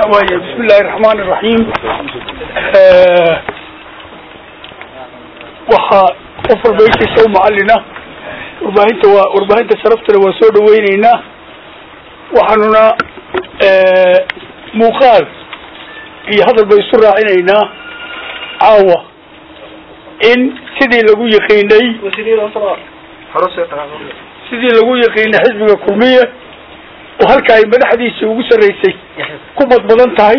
waaya bismi illaahi raxmaan iraxiim waxaa qof walba ishiisa u macalina warbaahinta waa warbaahinta sharaftana waa soo dhaweyneynaa waxaanuna muuqaal iyo hadal bay isu raacinaynaa caawa in sidii lagu yaqiinay sidii lagu yaqiinay xisbiga kulmiye oo halka ay madaxdiisii ugu sarreysay ku badbadan tahay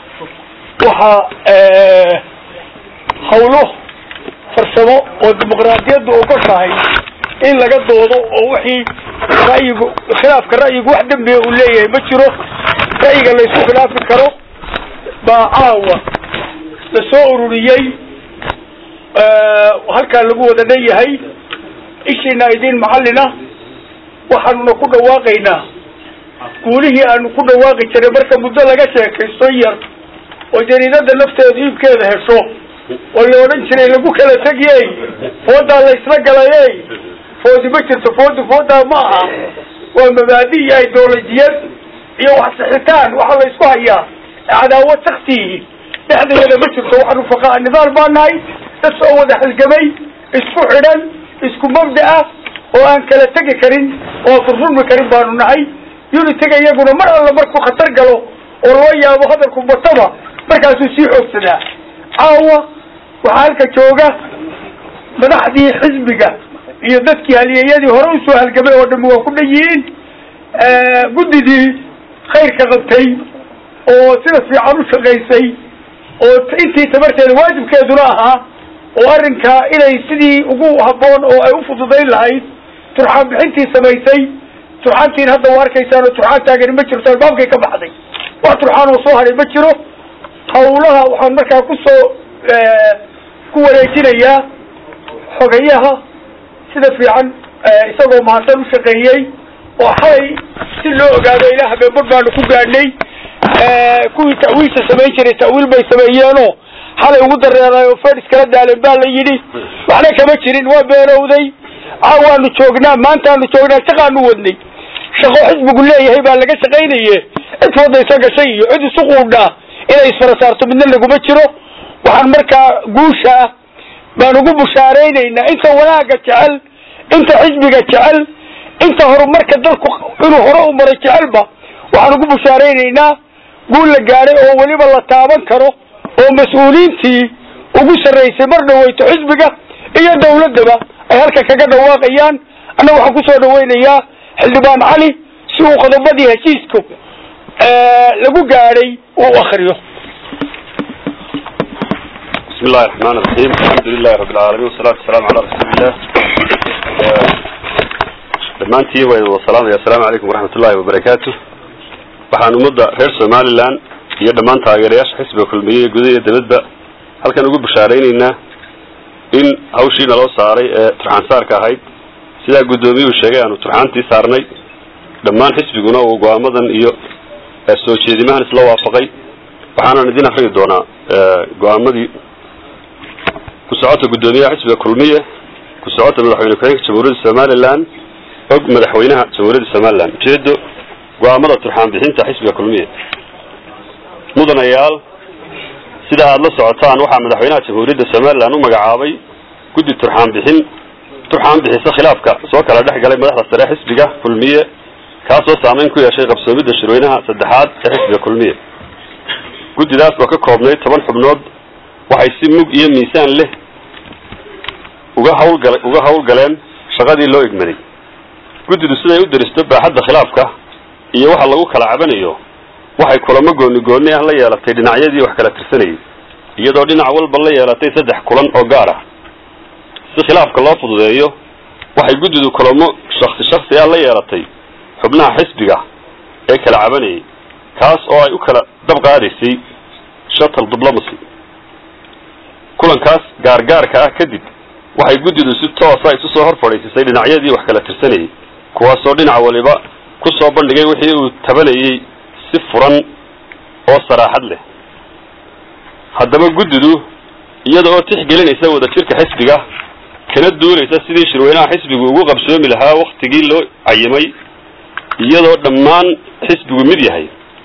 waxaa hawlo farsamo oo dimuqraadiyaddu ogoshahay in laga doodo oo wixii ra'yigu khilaafka ra'yigu wax dembiga uu leeyahay ma jiro ra'yiga la isku khilaafi karo baa caawa la soo ururiyey halkaa lagu wada dhan yahay ishiina idin macallina waxaanuna ku dhawaaqaynaa guulihii aanu ku dhawaaqi jiray marka muddo laga sheekaysto yar oo jariidada nafteedu iibkeeda hesho oo la odhan jiray lagu kala tegiyey foodaa la isla galayey foodi ma jirto foodi foodaa ma aha waa mabaadi iyo ideolojiyad iyo wax sixitaan waxa la isku hayaa cadaawad saktiihi dhexdeeda ma jirto waxaanu faqaa nidaal baa nahay dad soo wada halgamay isku xidhan isku mabda ah oo aan kala tegi karin oo furfurmi karin baanu nahay unitiga iyaguna mar alla markuu khatar galo oo loo yaabo hadalku bataba markaasuu sii xoogsadaa caawa waxaa halka jooga madaxdii xisbiga iyo dadkii haliyeyadii hore usoo halgamay oo dhami waa ku dhan yihiin guddidii khayrka qabtay oo sida fiican u shaqaysay oo intii tabarteeda waajibkeeduna ahaa oo arrinkaa inay sidii ugu habboon oo ay u fududayn lahayd turxaan bixintii samaysay turxaantiin hadda waa arkaysaan oo turxaan taagani ma jirto albaabkay ka baxday wax turxaan oo soo haray ma jiro hawlaha waxaan markaa kusoo ku wareejinayaa xogayaha sida fiican isagoo mahadsan u shaqeeyey oo xalay si loo ogaado ilaa habeenbad baanu ku gaadhnay kuwii ta'wiilta samayn jiray ta'wiil bay sameeyeenoo xalay ugu dareeray oo fed iskala daaleen baa la yidhi waxna kama jirin waa beenowday caawaanu joognaa maantaanu joognaa shaqaanu wadnay shaqo xisbigu leeyahay baa laga shaqaynaye cid wadaysa gashay iyo cid isu quudhaa inay isfara saarto midna laguma jiro waxaan markaa guusha ah baan ugu bushaaraynaynaa inta wanaagga jecel inta xisbiga jecel inta horumarka dalku inuu hore u maray jecelba waxaan ugu bushaaraynaynaa guul la gaadhay oo weliba la taaban karo oo mas-uuliintii ugu sarraysay mar dhaweyto xisbiga iyo dawladdaba ay halka kaga dhawaaqayaan annaga waxaan kusoo dhawaynayaa xildhibaan cali si uu qodobadii heshiisku lagu gaadhay uu akriyo بسم الله الرحمن الرحيم الحمد لله رب العالمين والصلاة والسلام على رسول الله dhammaantiin way wada salaamaya assalaamu calaykum waraxmat ullahi wabarakaatu waxaan ummadda reer somalilan iyo dhammaan taageerayaasha xisbiga kulmiye gudaha iyo dibadba halkan ugu bushaaraynaynaa in hawshii naloo saaray ee turxaan saarka ahayd sidaa guddoomiyuhu sheegay aanu turxaantii saarnay dhammaan xisbiguna uu go-aamadan iyo soo jeedimahan isla waafaqay waxaanan idin akriyi doonaa go-aamadii ku socota guddoomiyaha xisbiga kulmiye ku socota madaxweyne ku-xigeenka jamhuuriyadda somalilan og madaxweynaha jamhuuriyadda somalilan ujeedo go-aamada turxaan bixinta xisbiga kulmiye mudanayaal sida aada la socotaan waxaa madaxweynaha jamhuuriyadda somalilan u magacaabay guddi turxaan bixin turxaan bixisa khilaafka soo kala dhex galay madaxda sare xisbiga kulmiye kaasoo saameyn ku yeeshay qabsoomidda shirweynaha saddexaad ee xisbiga kulmiye guddidaas oo ka koobnay toban xubnood waxay si mug iyo miisaan leh uga hawlgala uga hawlgaleen shaqadii loo igmaday guddidu siday u daristo baaxadda khilaafka iyo waxa lagu kala cabanayo waxay kulamo gooni gooni ah la yeelatay dhinacyadii wax kala tirsanayay iyadoo dhinac walba la yeelatay saddex kulan oo gaar ah si khilaafka loo fududeeyo waxay guddidu kulamo shaksi shaksi ah la yeelatay xubnaha xisbiga ee kala cabanayay kaas oo ay u kala dab qaadaysay shuttle diplomacy kulankaas gaargaarka ah kadib waxay guddidu si toosa isu soo hor fadhiisisay dhinacyadii wax kala tirsanayay kuwaasoo dhinac waliba ku soo bandhigay wixii uu tabanayay si furan oo saraaxad leh haddaba guddidu iyada oo tixgelinaysa wadajirka xisbiga kana duulaysa sidii shirweynaha xisbigu ugu qabsoomi lahaa waktigii loo cayimay iyadoo dhammaan xisbigu mid yahay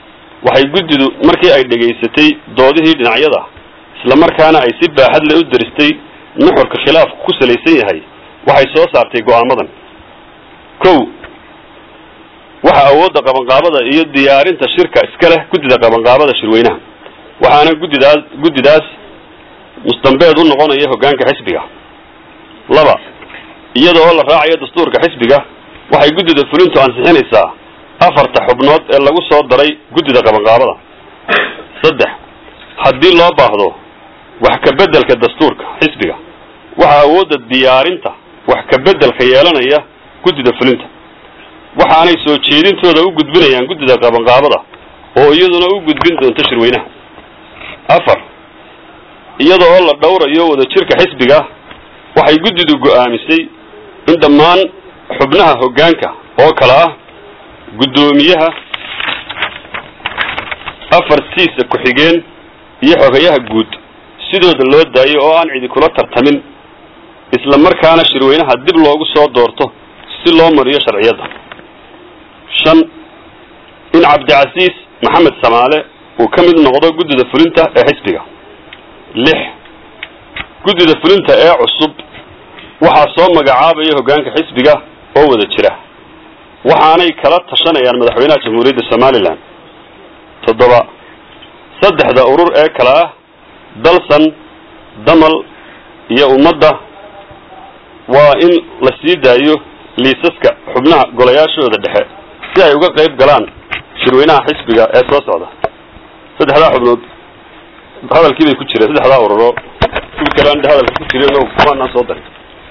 waxay guddidu markii ay dhegaysatay doodihii dhinacyada isla markaana ay si baaxad le u daristay nuxurka khilaafku ku salaysan yahay waxay soo saartay go'aamadan kow waxa awoodda qabanqaabada iyo diyaarinta shirka iska leh guddida qabanqaabada shirweynaha waxaana guddidaas guddidaas mustambeed u noqonaya hoggaanka xisbiga laba iyada oo la raacayo dastuurka xisbiga waxay guddida fulintu ansixinaysaa afarta xubnood ee lagu soo daray guddida qabanqaabada saddex haddii loo baahdo wax ka beddelka dastuurka xisbiga waxaa awoodda diyaarinta wax ka beddelka yeelanaya guddida fulinta waxaanay soo jeedintooda u gudbinayaan guddida qabanqaabada oo iyaduna u gudbin doonto shirweynaha afar iyada oo la dhowrayo wadajirka xisbiga waxay guddidu go'aamisay in dhammaan xubnaha hoggaanka oo kale ah guddoomiyaha afartiisa ku-xigeen iyo xogayaha guud sidooda loo daayo oo aan cidi kula tartamin isla markaana shirweynaha dib loogu soo doorto si loo mariyo sharciyadda shan in cabdicasiis maxamed samaale uu ka mid noqdo guddida fulinta ee xisbiga lix guddida fulinta ee cusub waxaa soo magacaabaya hoggaanka xisbiga oo wada jira waxaanay kala tashanayaan madaxweynaha jamhuuriyadda somalilan toddoba saddexda urur ee kale ah dalsan damal iyo ummadda waa in la sii daayo liisaska xubnaha golayaashooda dhexe si ay uga qayb galaan shirweynaha xisbiga ee soo socda saddexdaa xubnood hadalkii bay ku jireen saddexdaa ururo kuwi kale aan hadalka ku jirin oo kumaanaan soo darin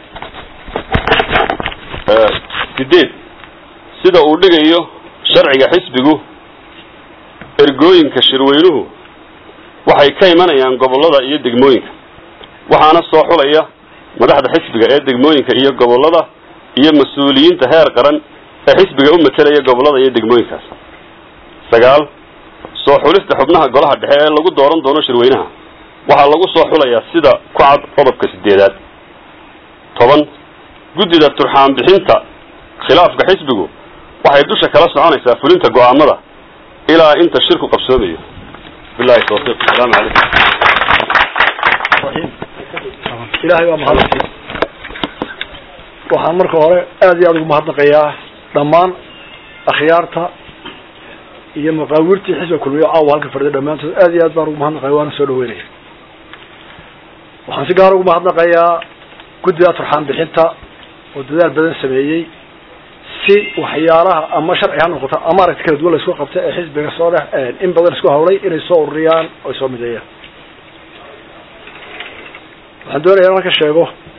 sideed sida uu dhigayo sharciga xisbigu ergooyinka shirweynuhu waxay ka imanayaan gobollada iyo degmooyinka waxaana soo xulaya madaxda xisbiga ee degmooyinka iyo gobollada iyo mas-uuliyiinta heer qaran ee xisbiga u matelaya gobollada iyo degmooyinkaas sagaal soo xulista xubnaha golaha dhexe ee lagu dooran doono shirweynaha waxaa lagu soo xulayaa sida ku cad qodobka sideedaad toban guddida turxaan bixinta khilaafka xisbigu waxay dusha kala soconaysaa fulinta go'aamada ilaa inta shirku qabsoomayo bilahi tawfiiq asalaamu calaykum ilaahay waa mahadnaqay waxaan marka hore aad iyo aad ugu mahadnaqayaa dhammaan akhyaarta iyo maqaawirtii xisbiga kulmiyo caawa halka fadhiday dhammaantood aad iyo aad baan ugu mahadnaqaya waana soo dhaweynaya waxaan si gaar ugu mahadnaqayaa guddida turxaan bixinta oo dadaal badan sameeyey si waxyaalaha ama sharci ha noqoto ama aragti kala duwan laisku qabta ee xisbiga soo dhex in badan isku hawlay inay soo ururiyaan oo ay soo mideeyaan waxaan doonaya in halka sheego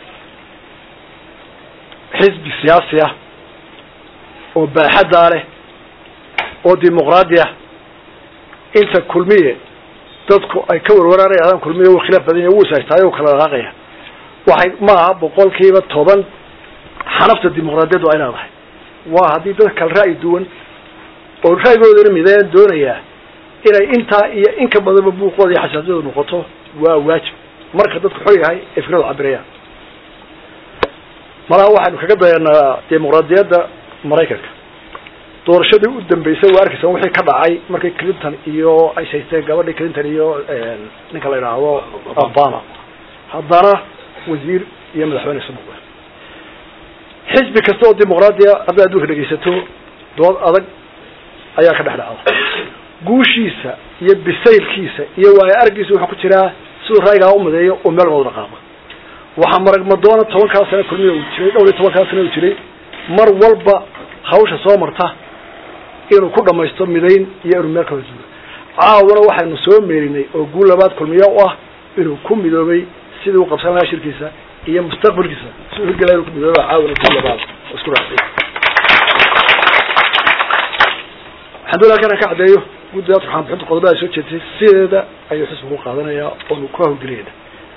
xisbi siyaasi ah oo baaxaddaa leh oo dimuqraadi ah inta kulmiye dadku ay ka warwaraanayadaan kulmiye wuu khilaaf badan yahay wuu isaystaayo wuu kala dhaqaaqaya waxay ma aha boqolkiiba toban xanafta dimuqraadiyaddu ay leedahay waa haddii dad kala ra'yi duwan oo ra'yigoodana mideen doonayaa inay intaa iyo in ka badanba buuqooda iyo xasaasiyadu noqoto waa waajib marka dadku xor yahay ay fikradu cabirayaan malaha waxaynu kaga dayanaa dimuqraadiyadda maraykanka doorashadii u dambeysay waa arkaysa wixii ka dhacay markii clinton iyo ay saysteen gabadhii clinton iyo ninka la idhaahdo obama haddana wasiir iyo madaxweyne isu noqdeen xisbi kasta oo dimuqraadiya hadday adduunka dhegaysato dood adag ayaa ka dhex dhacda guushiisa iyo bisaylkiisa iyo waayo araggiisa wuxuu ku jiraa siduu ra'yigaa u mideeyo oo meel wada dhaqaaqo waxaa marag madoona tobankaa sano kulmiya uu jiray dhowr iyo tobankaa sano uu jiray mar walba hawsha soo marta inuu ku dhamaysto midayn iyo inuu meel kala duulo caawana waxaynu soo meerinay oo guul labaad kulmiya u ah inuu ku midoobay sidii u qabsan lahaa shirkiisa iyo mustaqbalkiisa si u hirgelaya inuu ku midooba caawana guul labaad oo isku raacday waxaan doonaya halkan aan ka caddeeyo guddiga turxaan bixinta qodobada ay soo jeedtay sideeda ayuu xisbigu qaadanayaa oonu ku hawlgelinayna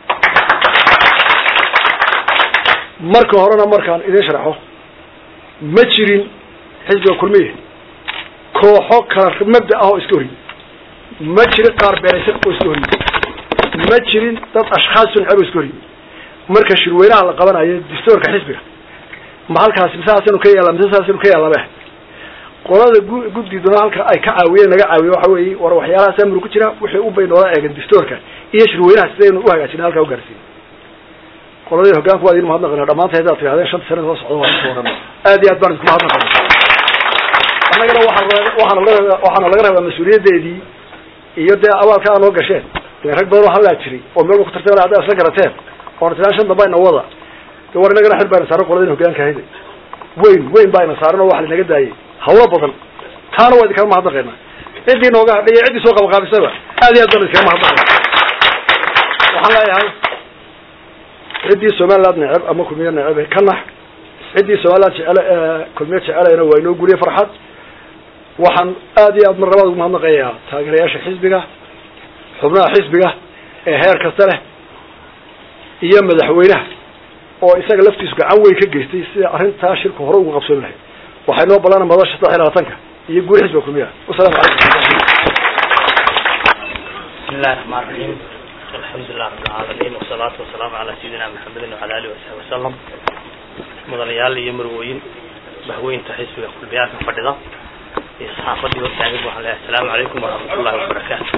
marka horena markaan idin sharaxo ma jirin xisbiga kulmiye kooxo kala mabda ah oo iska horyi ma jirin qaar beeraysan oo iska horyi ma jirin dad ashkhaas sunceb oo iska horyi marka shirweynaha la qabanayo distoorka xisbiga ma halkaasi mise saasaynu ka yaalla mise saasaynu ka yaallaba qolada gu guddiduna halka ay ka caawiyeen naga caawiye waxa weeye war waxyaalahaas amru ku jira wixii u bay noola eegan distoorka iyo shirweynaha sidaynu uhagaajina halkaa ugaarsiin qoladii hogaanku waa idin mahadnaqana dhamaanta hadaad tirahdeen shanta sana soo socda waa isku warama aad iyo aad baan isku mahadnaqana annagana waxaa waxaana laga waxaana laga rabaa mas-uuliyadeedii iyo dee abaalka aa noo gasheen ilan rag badan oo hallaa jiray oo meel ku tartay haddaa isla garateen oona tilaan shan damba ina wada de war inagana xil baa ina saaran qoladin hogaanka hayda weyn weyn baa ina saaran oo waxa linaga daayay hawlo badan taana waa idinkala mahadnaqayna ciddii nooga hadhay iyo ciddii soo qabaqaabisaba aad iyo aad baan idinkala mahadnaqayna waxaan leeyahay ciddii somaliland neceb ama kulmiye neceb ka nax ciddii somaliland jecel kulmiye jecelayna waa inoo guliye farxad waxaan aad iyo aad mar labaad ugu mahadnaqayaa taageerayaasha xisbiga xubnaha xisbiga ee heer kasta leh iyo madaxweynaha oo isaga laftiisu gacan weyn ka geystay sida arrintaa shirku hore ugu qabsoomi lahayd waxay noo balana madasha saddex iyo labaatanka iyo guuli xisbiga kulmiyaha wasalaamu calaykum بسم الله الرحمن الرحيم الحمد لله رب العالمين والصلاة والسلام على سيدنا محمد وعلى آله وصحبه وسلم مدنيال iyo marwooyin bahweynta xisbiga kulmiyaadka fadhida iyo saxaafadii hortaagan waxaan leeyahay asalaamu calaykum waraxmatullahi wabarakaatu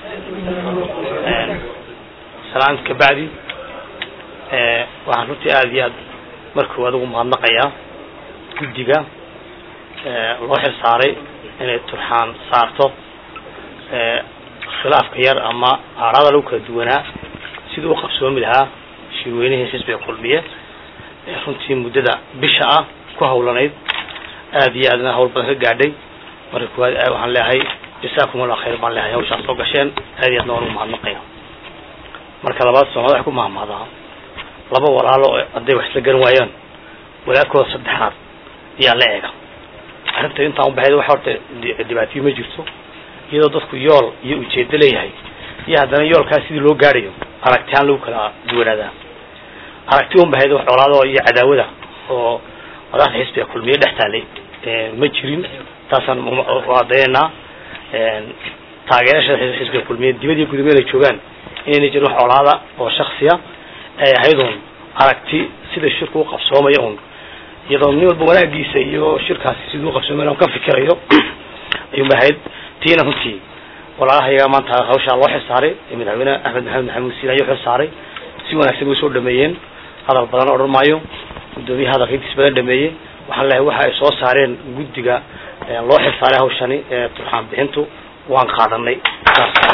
salaan kabacdi waxaan runtii aada iyo aad markuu adigu mahadnaqayaa guddiga loo xil saaray inay turxaan saarto khilaafka yar ama aaraada lagu kala duwanaa sidii u qabsoomi lahaa shirweynihii xisbiga kulmiye ee runtii muddada bisha ah ku hawlanayd aada iyo aadna hawl badan ka gaadhay marka kuwaad waxaan leeyahay jasaakum allah khayr baan leeyahay hawshaas soo gasheen aad iyo aadna waan ugu mahadnaqaya marka labaad soomada wax ku mahmahdaa laba walaalo oo hadday wax isla garan waayaan walaalkooda saddexaad ayaa la eega arrinta intaan ubaxayd wax horta dhibaatiyo ma jirto iyadoo dadku yool iyo ujeedo leeyahay iyo haddana yoolkaas sidii loo gaadhayo aragtihaan lagu kala duwanaadaa aragti un bahayd wax colaado iyo cadaawada oo madaxda xisbiga kulmiye dhex taalay ma jirin taasaan adaynanaa taageerasha xisbiga kulmiye dibadii gudumada ay joogaan inayna jirin wax colaada oo shaksiya ay ahayd un aragti sida shirku u qabsoomaya un iyadoo nin walba wanaagiisa iyo shirkaasi siduu uqabsoomay un ka fikirayo ayuunba ahayd tiina runtii walaalahayaga maanta hawshaa loo xilsaaray madaxweyne axmed maxamed maxamuud siin ayuu xilsaaray si wanaagsan bay usoo dhameeyeen hadal badan odhan maayo guddoomiyaha hadalka intiis badan dhameeyey waxaan leeyahay waxa ay soo saareen guddiga loo xilsaaray hawshani ee turxaan bixintu waan qaadanay